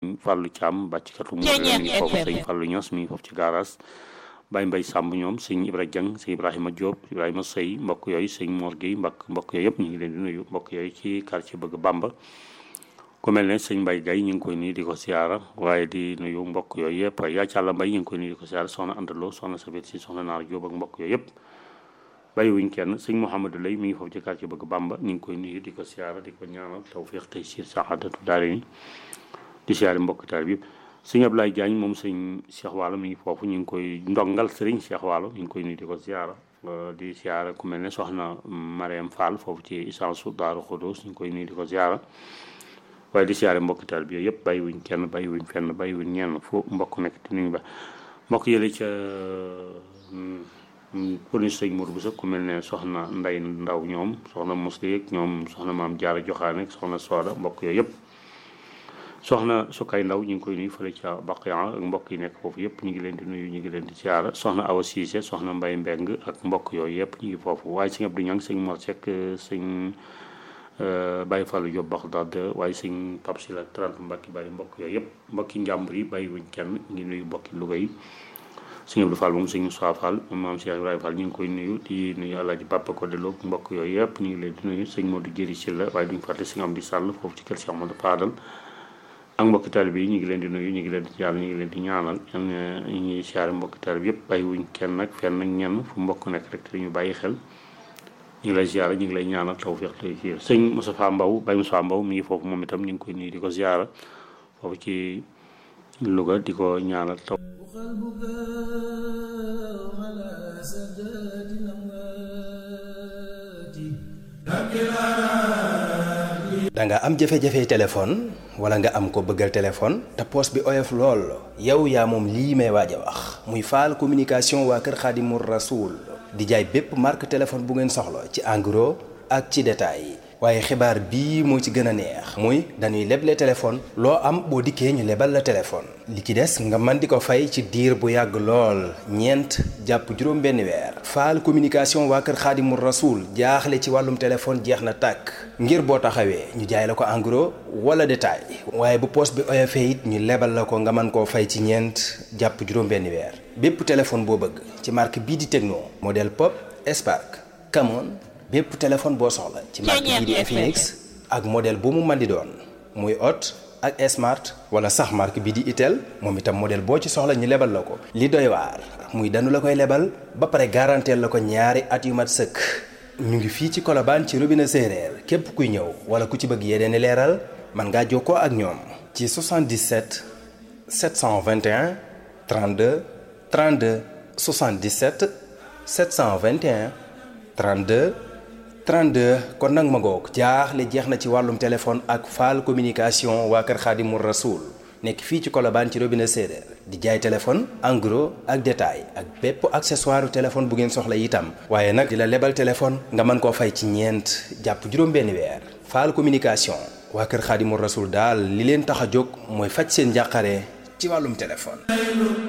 sëñ Fallou Thiam bàcckatu mu mi ngi foofu sëñ Fallou Ños mi ngi foofu ci garage Baye Mbaye Samb ñoom sëñ Ibra Dieng sëñ Ibrahima Diop Ibrahima Sey mbokk yooyu sëñ Mor Gueye mbokk mbokk yooyu yëpp ñu ngi leen di nuyu mbokk yooyu ci quartier bëgg Bamba ku mel ne sëñ Mbaye Gaye ñu ngi koy nuyu di ko siyaara waaye di nuyu mbokk yooyu yëpp yaa càlla mbay ñu ngi koy nuyu di ko siyaara soxna Andaloo soxna Safet si soxna Naar Diop ak mbokk yooyu yëpp bàyyi wuñ kenn sëñ Mouhamadou Lay mi ngi foofu ci quartier bëgg Bamba ñu ngi koy nuyu di ko siyaara di ko ñaanal tawfiq tey siir saxaadatu daare ni di siyaare mbokk taal bi yëpp sëñ Ablaye Diagne moom sëñ Cheikh Waalo mi ngi foofu ñu ngi koy ndongal sëriñ Cheikh Waalo ñu ngi koy nuyu di ko siyaara di siyaara ku mel ne soxna Mariam Fall foofu ci essence Daaru Xudoos ñu ngi koy nuyu di ko siyaara waaye di siyaare mbokk taal bi yëpp bàyyi wuñ kenn bàyyi wuñ fenn bàyyi wuñ ñenn fu mbokk nekk di nuyu ba mbokk yële ca police sëñ Mourou Boussa ku mel ne soxna Nday Ndaw ñoom soxna Mosli ñoom soxna maam Jaara Joxaane soxna Sooda mbokk yooyu yëpp soxna Sukay Ndaw ñu ngi koy nuyu fële ca Baqiya ak mbokk yi nekk foofu yëpp ñu ngi leen di nuyu ñu ngi leen di siyaara soxna Awa Siise soxna Mbay Mbeng ak mbokk yooyu yëpp ñu ngi foofu waaye sëñ Abdou Ñang sëñ Mor Seck sëñ Baye Fallou Diop Baxdaad waaye sëñ Pap Sila 30 mbokki bàyyi mbokk yooyu yëpp mbokki njàmbur yi bàyyi wuñ kenn ngi nuyu mbokki Louga yi sëñ Abdou Fall moom sëñ Moussa Fall moom maam Cheikh Ibrahima Fall ñu ngi koy nuyu di nuyu Alaaji Papa ko deloo mbokk yooyu yëpp ñu ngi leen di nuyu sëñ Modou Jëri Silla waaye duñu fàtte sëñ Amdi Sall foofu ci kër Cheikh Modou Fadal ak mbokki taalibe yi ñu ngi leen di nuyu ñu ngi leen di jaar ñu ngi leen di ñaanal ñu ngi siyaare mbokki taalibe yëpp bàyyi wuñ kenn nag fenn ak ñenn fu mbokk nekk rek te dañu bàyyi xel ñu ngi lay ziara ñu ngi lay ñaanal tawfiq tey ci sëñ Moustapha Mbaw Baye Moustapha Mbaw mi ngi foofu moom itam ñu ngi koy nuyu di ko ziara foofu ci Louga di ko ñaanal taw da nga am jafe-jafe téléphone wala nga am ko bëggal téléphone te poos bi oyof lool yow yaa moom lii may waaj a wax muy faal communication waa kër Xaadimu Rasuul di jaay bépp marque téléphone bu ngeen soxla ci en gros ak ci détail waaye xibaar bii moo ci gën a neex muy dañuy leble téléphone loo am boo dikkee ñu lebal la téléphone li ci des nga mën di ko fay ci diir bu yàgg lool ñeent jàpp juróom benn weer faal communication waa kër xaadimu rasuul jaaxle ci wàllum téléphone jeex na tàkk ngir boo taxawee ñu jaay la ko en gros wala détail waaye bu poos bi oyofee it ñu lebal la ko nga mën koo fay ci ñeent jàpp juróom benn weer bépp téléphone boo bëgg ci marque bii di Tecno modèle Pop Spark Camon bépp téléphone boo soxla ci marque bii di Infinix ak modèle bu mu mën di doon muy Hot ak Smart wala sax marque bii di Itel moom itam modèle boo ci soxla ñu lebal la ko li doy waar muy danu la koy lebal ba pare garanteel la ko ñaari at yu mat sëkk ñu ngi fii ci Colobane ci robinet séeréer képp kuy ñëw wala ku ci bëgg yeneen i leeral mën ngaa jokkoo ak ñoom ci 77 721 32 32 77 721 32 32 kon nag ma ngoog jaaxle jeex na ci wàllum téléphone ak faal communication waa kër Xaadimu Rasuul nekk fii ci Colobane ci robinet séeréer di jaay téléphone en gros ak détail ak bépp accessoire téléphone bu ngeen soxla itam waaye nag di la lebal téléphone nga mën koo fay ci ñeent jàpp juróom-benn weer faal communication waa kër Xaadimu Rasuul daal li leen tax a jóg mooy faj seen njàqare ci wàllum téléphone